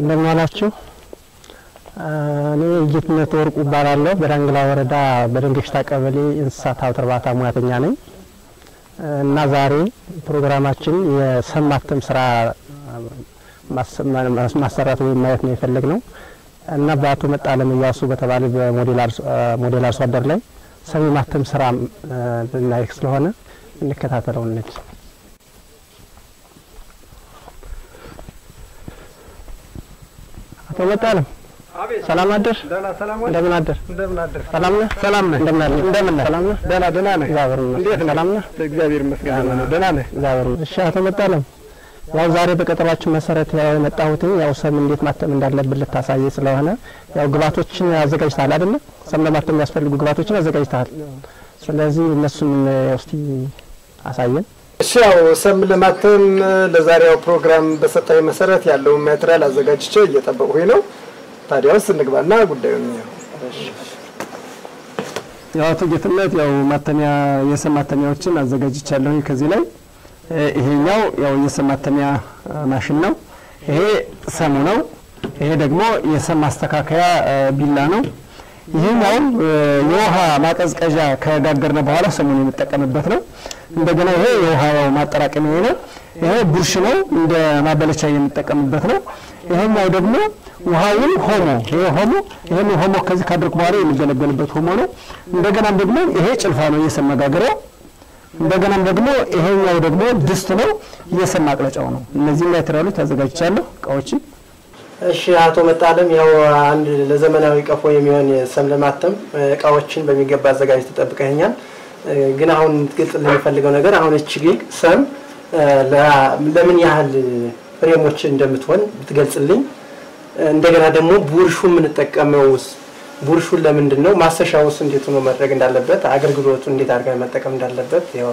እንደምን ዋላችሁ። እኔ ጌትነት ወርቁ እባላለሁ። በዳንግላ ወረዳ በደንገሽታ ቀበሌ እንስሳት ሀብት እርባታ ሙያተኛ ነኝ እና ዛሬ ፕሮግራማችን የሰም ማተም ስራ ማሰራት ወይም ማየት ነው የፈለግ ነው እና በአቶ መጣለም እያሱ በተባለ በሞዴል አርሶ አደር ላይ ሰም የማተም ስራ ልናይ ስለሆነ እንከታተለው እንሂድ። አቶ መጣለም ሰላም አደር። እንደምን አደር? ሰላም ነህ? ሰላም ነህ? እንደምን አደር? እንደምን ነህ? ሰላም ነህ? ደህና ደህና ነህ? እግዚአብሔር እንዴት ይመስገን። ነህ? ሰላም ነህ? እግዚአብሔር ይመስገን ደህና ነህ? እግዚአብሔር ይመስገን። እሺ አቶ መጣለም ያው ዛሬ በቀጠሯችን መሰረት ያው የመጣሁት ያው ሰም እንዴት ማተም እንዳለብን ልታሳይ ስለሆነ ያው ግብዓቶችን አዘጋጅተሃል አይደለ? ሰም ለማተም የሚያስፈልጉ ግብዓቶችን አዘጋጅተሃል። ስለዚህ እነሱን እስቲ አሳየን። እሺ ያው ሰም ለማተም ለዛሬው ፕሮግራም በሰጣኝ መሰረት ያለውን ማቴሪያል አዘጋጅቼ እየጠበቅሁኝ ነው። ታዲያ ውስጥ እንግባና ጉዳዩን እንየው። ያው አቶ ጌትነት ያው ማተሚያ የሰም ማተሚያዎችን አዘጋጅቻለሁ ከዚህ ላይ እ ይሄኛው ያው የሰም ማተሚያ እ ማሽን ነው። ይሄ ሰሙ ነው። ይሄ ደግሞ የሰም ማስተካከያ እ ቢላ ነው። ይሄኛው እ የውሃ ማቀዝቀዣ ከጋገርነ በኋላ ሰሙን የምጠቀምበት ነው። እንደገና ይሄ የውሃ ማጠራቀሚያ ነው። ይሄ ቡርሽ ነው፣ እንደ ማበለቻ የምጠቀምበት ነው። ይሄኛው ደግሞ ውሃውን ሆሞ ይሄ ሆሞ ይሄን ሆሞ ከዚህ ካደረኩ በኋላ የሚገለገልበት ሆሞ ነው። እንደገናም ደግሞ ይሄ ጭልፋ ነው የሰም መጋገሪያ እንደገናም ደግሞ ይሄኛው ደግሞ ድስት ነው፣ የሰም ማቅለጫው ነው። እነዚህ ማቴሪያሎች አዘጋጅቻለሁ እቃዎችን። እሺ አቶ መጣለም ያው አንድ ለዘመናዊ ቀፎ የሚሆን ሰም ለማተም እቃዎችን በሚገባ አዘጋጅ ተጠብቀኛል። ግን አሁን ግልጽ ለሚፈልገው ነገር አሁን እቺ ጊግ ሰም ለምን ያህል ፍሬሞች እንደምትሆን ብትገልጽልኝ። እንደገና ደግሞ ቡርሹ የምንጠቀመውስ ቡርሹን ለምንድን ነው? ማሰሻውስ እንዴት ሆኖ ማድረግ እንዳለበት፣ አገልግሎቱ እንዴት አድርገን መጠቀም እንዳለበት ያው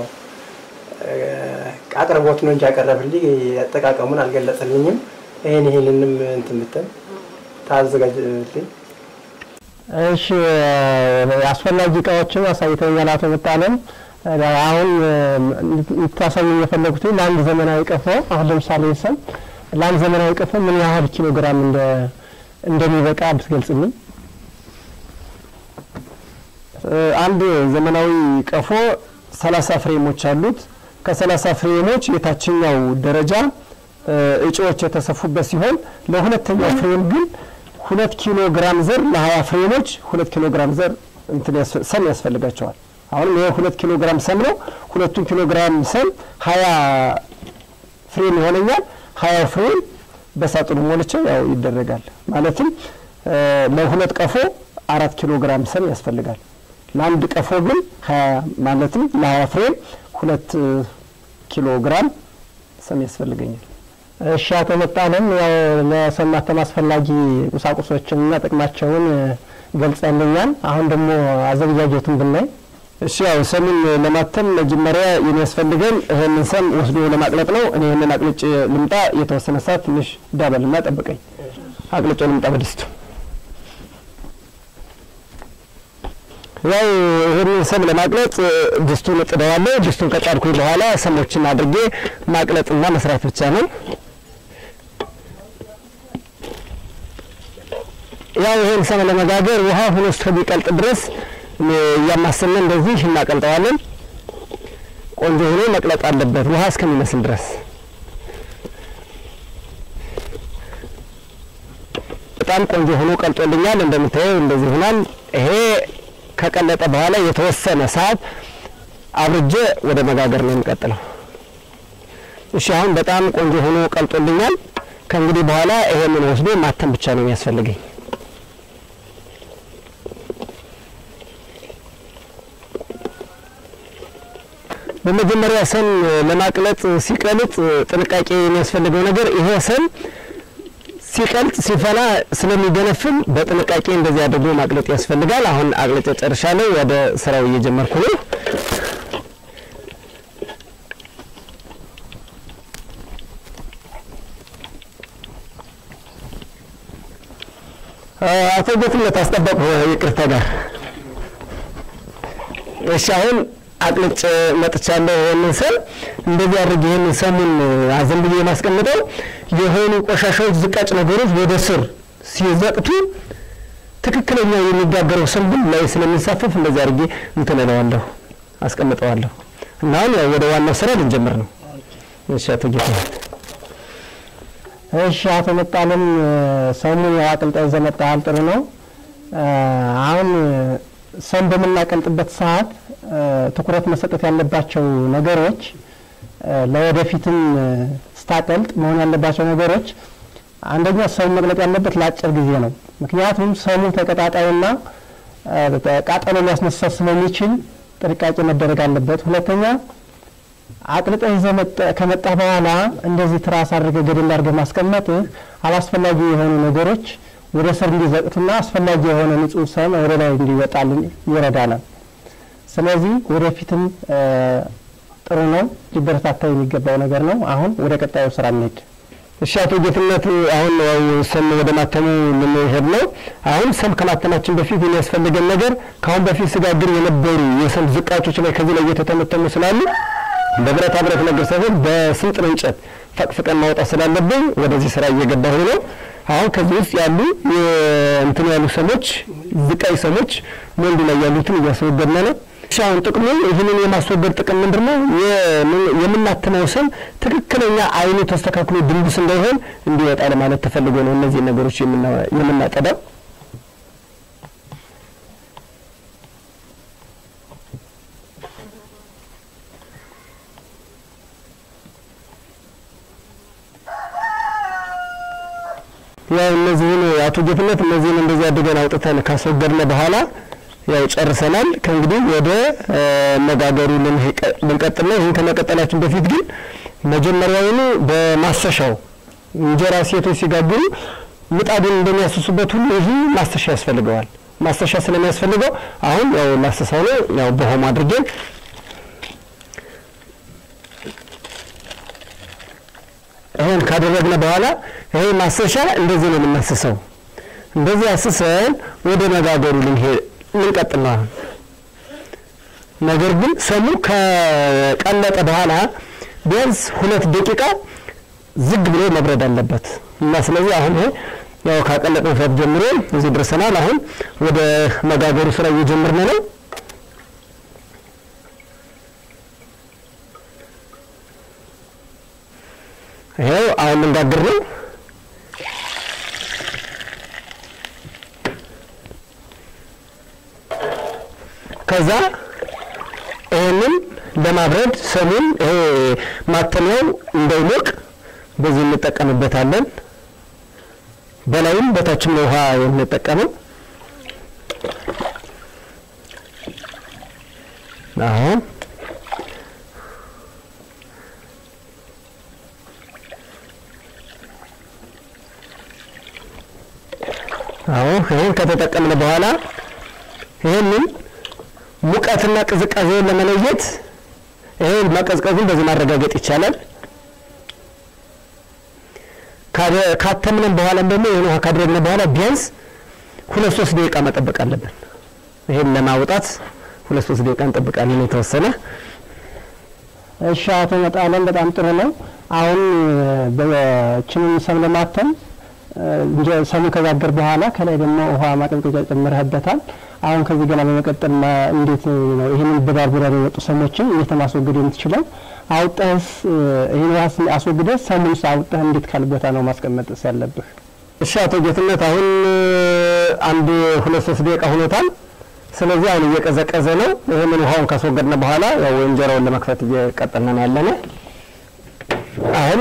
አቅርቦት ነው እንጂ ያቀረብልኝ አጠቃቀሙን አልገለጸልኝም። ይሄን ይሄንንም እንትን ብትል ታዘጋጅልኝ። እሺ አስፈላጊ እቃዎችን አሳይተኛል አቶ መጣለም። አሁን እንድታሳዩ የፈለጉት ለአንድ ዘመናዊ ቀፎ አሁን ለምሳሌ ሰም ለአንድ ዘመናዊ ቀፎ ምን ያህል ኪሎ ግራም እንደ እንደሚበቃ ብትገልጽልኝ። አንድ ዘመናዊ ቀፎ ሰላሳ ፍሬሞች አሉት። ከሰላሳ ፍሬሞች የታችኛው ደረጃ እጩዎች የተሰፉበት ሲሆን ለሁለተኛው ፍሬም ግን ሁለት ኪሎ ግራም ዘር ለሀያ ፍሬሞች ሁለት ኪሎ ግራም ዘር እንትን ያስ- ሰም ያስፈልጋቸዋል። አሁንም ይሄ ሁለት ኪሎ ግራም ሰም ነው። ሁለቱን ኪሎ ግራም ሰም ሀያ ፍሬም ይሆነኛል። ሀያ ፍሬም በሳጥኑ ሞልቼ ያው ይደረጋል። ማለትም እ ለሁለት ቀፎ አራት ኪሎ ግራም ሰም ያስፈልጋል። ለአንድ ቀፎ ግን ሀያ ማለትም ለሀያ ፍሬም ሁለት ኪሎ ግራም ሰም ያስፈልገኛል። እሺ አቶ መጣለም ያው ለሰም ማተም አስፈላጊ ቁሳቁሶችንና ጥቅማቸውን ገልጸልኛል። አሁን ደግሞ አዘገጃጀቱን ብናይ እሺ ያው ሰምን ለማተም መጀመሪያ የሚያስፈልገን ይህንን ሰም ወስዶ ለማቅለጥ ነው። እኔ ይህንን አቅልጭ ልምጣ። የተወሰነ ሰዓት ትንሽ ዳበልና ጠብቀኝ። አቅልጬ ልምጣ በድስቱ። ያው ይህንን ሰም ለማቅለጥ ድስቱን እጥደዋለሁ። ድስቱን ከጫድኩኝ በኋላ ሰሞችን አድርጌ ማቅለጥና መስራት ብቻ ነው። ያው ይህን ሰም ለመጋገር ውሃ ሆኖ እስከሚቀልጥ ድረስ እያማሰልን እንደዚህ እናቀልጠዋለን። ቆንጆ ሆኖ መቅለጥ አለበት ውሃ እስከሚመስል ድረስ። በጣም ቆንጆ ሆኖ ቀልጦልኛል። እንደምታየው እንደዚህ ሆኗል። ይሄ ከቀለጠ በኋላ የተወሰነ ሰዓት አብርጄ ወደ መጋገር ነው የሚቀጥለው። እሺ አሁን በጣም ቆንጆ ሆኖ ቀልጦልኛል። ከእንግዲህ በኋላ ይሄንን ወስዶ ማተም ብቻ ነው የሚያስፈልገኝ። በመጀመሪያ ሰም ለማቅለጥ ሲቀልጥ ጥንቃቄ የሚያስፈልገው ነገር ይሄ ሰም ሲቀልጥ ሲፈላ ስለሚገነፍል በጥንቃቄ እንደዚህ አድርጎ ማቅለጥ ያስፈልጋል። አሁን አቅልጬ ጨርሻለሁ። ወደ ስራው እየጀመርኩ ነው። አቶ ጌትነት አስጠበቁ ይቅርታ ጋር እሺ አሁን አቅልጬ መጥቻለሁ። ይህንን ሰም እንደዚህ አድርግ ይህንን ሰሙን አዘን ብዬ የማስቀምጠው የሆኑ ቆሻሻዎች፣ ዝቃጭ ነገሮች ወደ ስር ሲዘቅቱ ትክክለኛ የሚጋገረው ሰም ግን ላይ ስለሚንሳፈፍ እንደዚህ አድርጌ እንትን እለዋለሁ አስቀምጠዋለሁ። እና አሁን ያው ወደ ዋናው ስራ ልንጀምር ነው። እሺ አቶ ጌታ እሺ አቶ መጣለም ሰሙን ያው አቅልጠህ ይዘህ መጥተሃል። ጥሩ ነው። አሁን ሰም በምናቀልጥበት ሰዓት ትኩረት መሰጠት ያለባቸው ነገሮች ለወደፊትም ስታቀልጥ መሆን ያለባቸው ነገሮች አንደኛ ሰሙ መቅለጥ ያለበት ለአጭር ጊዜ ነው። ምክንያቱም ሰሙ ተቀጣጣይና ቃጠሎ ሊያስነሳ ስለሚችል ጥንቃቄ መደረግ አለበት። ሁለተኛ አቅልጠህ ይዘህ ከመጣ በኋላ እንደዚህ ትራስ አድርገህ ገደል አድርገህ ማስቀመጥህ አላስፈላጊ የሆኑ ነገሮች ወደ ስር እንዲዘቅቱና አስፈላጊ የሆነ ንጹህ ሰም ወደ ላይ እንዲወጣልን ይረዳናል። ስለዚህ ወደፊትም ጥሩ ነው፣ ሊበረታታ የሚገባው ነገር ነው። አሁን ወደ ቀጣዩ ስራ እንሄድ። እሺ አቶ ጌትነት አሁን ያው ሰም ወደ ማተሙ ልንሄድ ነው። አሁን ሰም ከማተማችን በፊት የሚያስፈልገን ነገር ከአሁን በፊት ስጋግር የነበሩ የሰም ዝቃጮች ላይ ከዚህ ላይ እየተተመተሙ ስላሉ በብረታ ብረት ነገር ሳይሆን በስንጥር እንጨት ፈቅፍቀን ማውጣት ስላለብን ወደዚህ ስራ እየገባሁ ነው። አሁን ከዚህ ውስጥ ያሉ እንትን ያሉ ሰሞች ዝቃይ ሰሞች ወንዱ ላይ ያሉትን እያስወገድን ነው። እሺ አሁን ጥቅሙ ይህንን የማስወገድ ጥቅም ምንድን ነው? የምናትመው ሰም ትክክለኛ አይኑ ተስተካክሎ ድንቡስ እንዳይሆን እንዲወጣ ለማለት ተፈልጎ ነው እነዚህ ነገሮች የምናጠዳው። ያው እነዚህን አቶ ጌትነት እነዚህን እንደዚህ አድርገን አውጥተን ካስወገድን በኋላ ያው ጨርሰናል። ከእንግዲህ ወደ መጋገሩ ልንቀጥል ነው። ይህን ከመቀጠላችን በፊት ግን መጀመሪያውኑ በማሰሻው እንጀራ ሴቶች ሲጋግሩ ምጣዱን እንደሚያስሱበት ሁሉ ይህ ማሰሻ ያስፈልገዋል። ማሰሻ ስለሚያስፈልገው አሁን ያው ላሰሳው ነው። ያው በሆም አድርገን ይሄን ካደረግነ በኋላ ይሄ ማሰሻ እንደዚህ ነው የምናስሰው። እንደዚህ አስሰን ወደ መጋገሩ ልንሄድ ልንቀጥል ነው አሁን። ነገር ግን ሰሙ ከቀለጠ በኋላ ቢያንስ ሁለት ደቂቃ ዝግ ብሎ መብረድ አለበት እና ስለዚህ አሁን ይሄ ያው ካቀለጥን ሰዓት ጀምሮ እዚህ ደርሰናል። አሁን ወደ መጋገሩ ስራ እየጀመርን ነው። ይሄው አሁን ልንጋግር ነው። ከዛ ይህንን ለማብረድ ሰሙን ይሄ ማተሚያው እንዳይሞቅ በዚህ እንጠቀምበታለን። በላይም በታችም ነው ውሃ የምንጠቀመው። አሁን አሁን ይህን ከተጠቀምን በኋላ ይህንን ሙቀትና ቅዝቃዜውን ለመለየት ይህን መቀዝቀዙን በዚህ ማረጋገጥ ይቻላል። ካተምንም በኋላም ደግሞ ይህን ውሃ ካደረግን በኋላ ቢያንስ ሁለት ሶስት ደቂቃ መጠበቅ አለብን። ይህን ለማውጣት ሁለት ሶስት ደቂቃ እንጠብቃለን የተወሰነ። እሺ አቶ መጣለን በጣም ጥሩ ነው። አሁን በችንን ሰም ለማተም እንጀ ሰሙ ከጋገር በኋላ ከላይ ደግሞ ውሃ ማቀዝቀዣ ጨምረህበታል። አሁን ከዚህ ገና በመቀጠል እንዴት ነው ይህንን በዳር በዳር የወጡ ሰሞችን እንዴት ማስወገድ የምትችለው? አውጠህስ ይህን ውሃ አስወግደህ ሰሙን አውጠህ እንዴት ካል ቦታ ነው ማስቀመጥስ ያለብህ? እሺ አቶ ጌትነት አሁን አንድ ሁለት ሶስት ደቂቃ ሆኖታል። ስለዚህ አሁን እየቀዘቀዘ ነው። ይህንን ውሃውን ካስወገድን በኋላ ያው እንጀራውን ለመክፈት እየቀጠልን ያለነ አሁን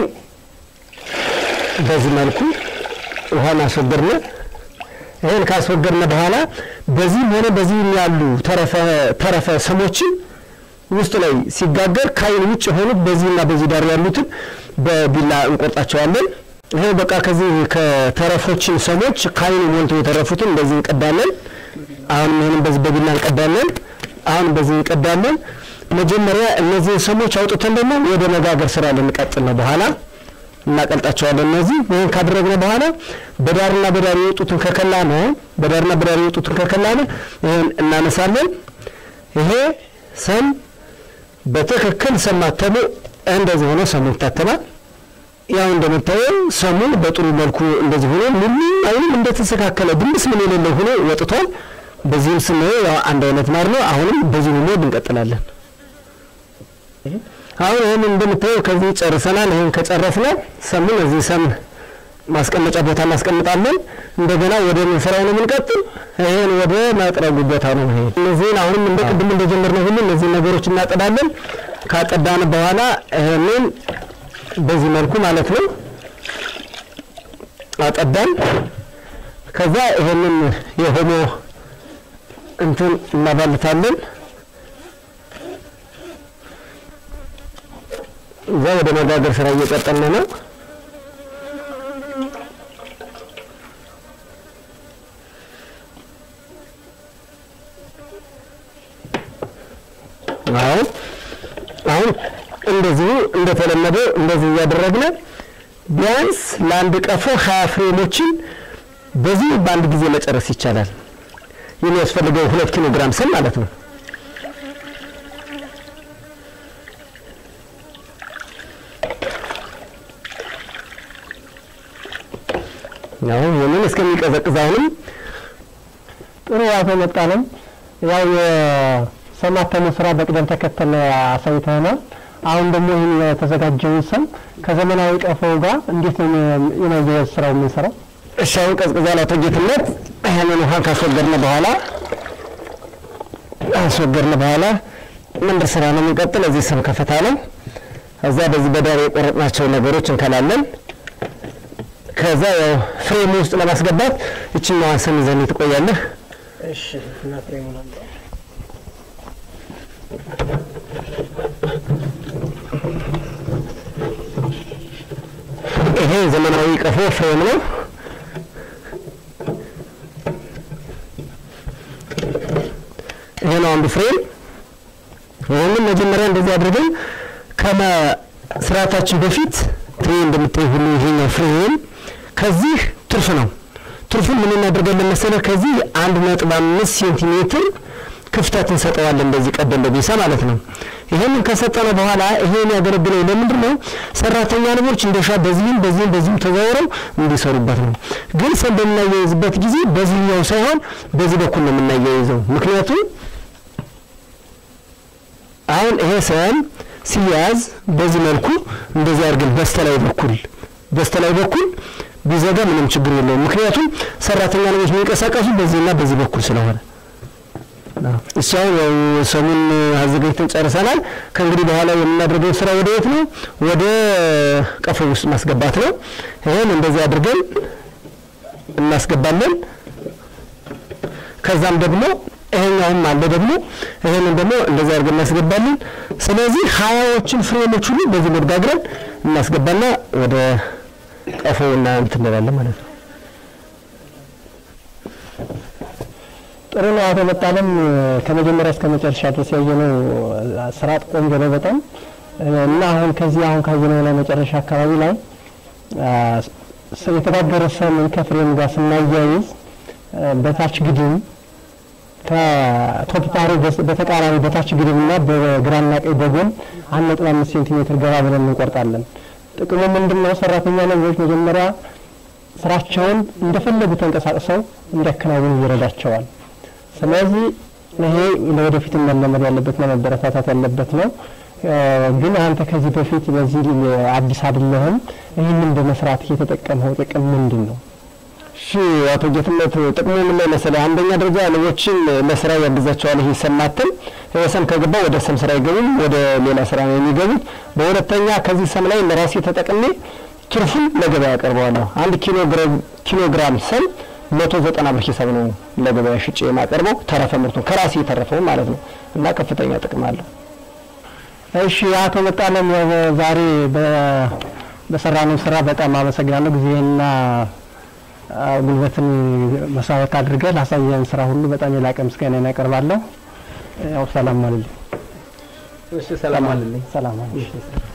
በዚህ መልኩ ውሃን አስወገድን። ይህን ካስወገድን በኋላ በዚህም ሆነ በዚህም ያሉ ተረፈ ሰሞችን ውስጥ ላይ ሲጋገር ከአይን ውጭ የሆኑት በዚህና በዚህ ዳር ያሉትን በቢላ እንቆርጣቸዋለን። ይሄ በቃ ከዚህ ከተረፎችን ሰሞች ከአይኑ ሞልቶ የተረፉትን እንደዚህ እንቀዳለን። አሁንም ይህንም በዚህ በቢላ እንቀዳለን። አሁን በዚህ እንቀዳለን። መጀመሪያ እነዚህን ሰሞች አውጥተን ደግሞ ወደ መጋገር ስራ ልንቀጥል ነው በኋላ እናቀልጣቸዋለን። እነዚህ ይህን ካደረግነ በኋላ በዳርና በዳር የወጡትን ከከላ ነው በዳርና በዳር የወጡትን ከከላ ነው ይህን እናነሳለን። ይሄ ሰም በትክክል ሰም ማተሙ እንደዚህ ሆኖ ሰሙ ይታተማል። ያው እንደምታየው ሰሙ በጥሩ መልኩ እንደዚህ ሆኖ ምንም አይንም እንደተስተካከለ ድምፅ ምን የሌለው ሆኖ ወጥቷል። በዚህም ስናየው ያው አንድ አይነት ማር ነው። አሁንም በዚህ ሆኖ እንቀጥላለን። አሁን ይህን እንደምታየው ከዚህ ጨርሰናል። ይህን ከጨረስነ ሰሙን እዚህ ሰም ማስቀመጫ ቦታ እናስቀምጣለን። እንደገና ወደ ስራው ነው የምንቀጥል። ይህን ወደ ማጥረጉ ቦታ ነው ይሄ። እነዚህን አሁንም እንደ ቅድም እንደጀመርነው ሁሉ እነዚህን ነገሮች እናጠዳለን። ካጠዳን በኋላ ይህንን በዚህ መልኩ ማለት ነው አጠዳን። ከዛ ይህንን የሆሞ እንትን እናባልታለን። እዛ ወደ መጋገር ስራ እየቀጠልን ነው። አሁን አሁን እንደዚሁ እንደተለመደው እንደዚህ እያደረግን ቢያንስ ለአንድ ቀፎ ሀያ ፍሬሞችን በዚህ በአንድ ጊዜ መጨረስ ይቻላል። የሚያስፈልገው ሁለት ኪሎ ግራም ስም ማለት ነው። አሁን ይህንን እስከሚቀዘቅዝ አሁንም ጥሩ አቶ መጣለም ያው የሰማተሙ ስራ በቅደም ተከተል አሳይተናል። አሁን ደግሞ ይህን የተዘጋጀውን ሰም ከዘመናዊ ቀፎ ጋር እንዴት ነው የማያያዝ ስራው የምንሰራው? እሺ አሁን ቀዝቅዟል። አቶ ጌትነት ይህንን ውሃን ካስወገድን በኋላ ካስወገድን በኋላ ምንድን ስራ ነው የምንቀጥል? እዚህ ስም ከፈታ ነው። እዛ በዚህ በዳር የቆረጥናቸው ነገሮች እንከላለን። ከዛ ያው ፍሬም ውስጥ ለማስገባት ይችኛዋን ስም ይዘን ትቆያለህ። እሺ እና ፍሬሙን አምጣ። ይሄ ዘመናዊ ቀፎ ፍሬም ነው። ይሄ ነው አንዱ ፍሬም። ይህንን መጀመሪያ እንደዚህ አድርገን ከመስራታችን በፊት ፍሬ እንደምታይ ሁሉ ይሄኛው ፍሬም ከዚህ ትርፍ ነው። ትርፉን ምን እናደርጋለን መሰለህ? ከዚህ አንድ ነጥብ አምስት ሴንቲሜትር ክፍተት እንሰጠዋለን። በዚህ ቀደም በቢሳ ማለት ነው። ይሄንን ከሰጠነው በኋላ ይሄ የሚያገለግለው ለምንድን ነው? ሰራተኛ ንቦች እንደሻ በዚህም በዚህም በዚህም ተዘዋውረው እንዲሰሩበት ነው። ግን ሰም በምናያይዝበት ጊዜ በዚህኛው ሳይሆን በዚህ በኩል ነው የምናያይዘው። ምክንያቱም አሁን ይሄ ሰም ሲያዝ በዚህ መልኩ እንደዚህ አድርገን በስተላይ በኩል በስተላይ በኩል ቢዘጋ ምንም ችግር የለውም። ምክንያቱም ሰራተኛ ንቦች የሚንቀሳቀሱ በዚህና በዚህ በኩል ስለሆነ እሷው ያው ሰሙን አዘጋጅተን ጨርሰናል። ከእንግዲህ በኋላ የምናደርገው ስራ ወደ የት ነው? ወደ ቀፎ ውስጥ ማስገባት ነው። ይህን እንደዚህ አድርገን እናስገባለን። ከዛም ደግሞ ይሄኛውም አለ ደግሞ ይሄንን ደግሞ እንደዚህ አድርገን እናስገባለን። ስለዚህ ሀያዎችን ፍሬሞች ሁሉ በዚህ መጋግረን እናስገባና ወደ ቀፎ እና እንትን እንላለን ማለት ነው። ጥሩ ነው አቶ መጣለም ከመጀመሪያ እስከ መጨረሻ ድረስ ያየነው ስራ ቆንጆ ነው በጣም እና አሁን ከዚህ አሁን ካየነው ላይ መጨረሻ አካባቢ ላይ የተጋገረ ሰምን ከፍሬም ጋር ስናያይዝ በታች ግድም ከቶፕታሪ በተቃራኒ በታች ግድም እና በግራና ቀኝ በጎን አንድ ነጥብ አምስት ሴንቲሜትር ገባ ብለን እንቆርጣለን። ጥቅሙ ምንድን ነው? ሰራተኛ ነቦች መጀመሪያ ስራቸውን እንደፈለጉ ተንቀሳቅሰው እንዲያከናውኑ ይረዳቸዋል። ስለዚህ ይሄ ለወደፊት መለመድ ያለበትና መበረታታት ያለበት ነው። ግን አንተ ከዚህ በፊት በዚህ አዲስ አይደለህም። ይህንን በመስራት የተጠቀምኸው ጥቅም ምንድን ነው? እሺ አቶ ጌትነት ጥቅሙ ምን ላይ መሰለህ? አንደኛ ደረጃ ንቦችን ለስራ ያግዛቸዋል። ይሄ ሰማትን ይሄ ሰም ከገባ ወደ ሰም ስራ አይገቡም፣ ወደ ሌላ ስራ ነው የሚገቡት። በሁለተኛ ከዚህ ሰም ላይ ለራሴ ተጠቅሜ ትርፉን ለገበያ ያቀርበዋለሁ። አንድ ኪሎ ኪሎ ግራም ሰም መቶ ዘጠና ብር ሂሳብ ነው ለገበያ ሽጬ የማቀርበው ተረፈ ምርቱን ከራሴ የተረፈው ማለት ነው እና ከፍተኛ ጥቅም አለው። እሺ አቶ መጣለም ዛሬ በሰራነው ስራ በጣም አመሰግናለሁ። ጊዜና ጉልበትን መስዋዕት አድርገህ ላሳየን ስራ ሁሉ በጣም የላቀ ምስጋና ያቀርባለሁ። ያው ሰላም አለልኝ። እሺ ሰላም አለልኝ። ሰላም አለልኝ።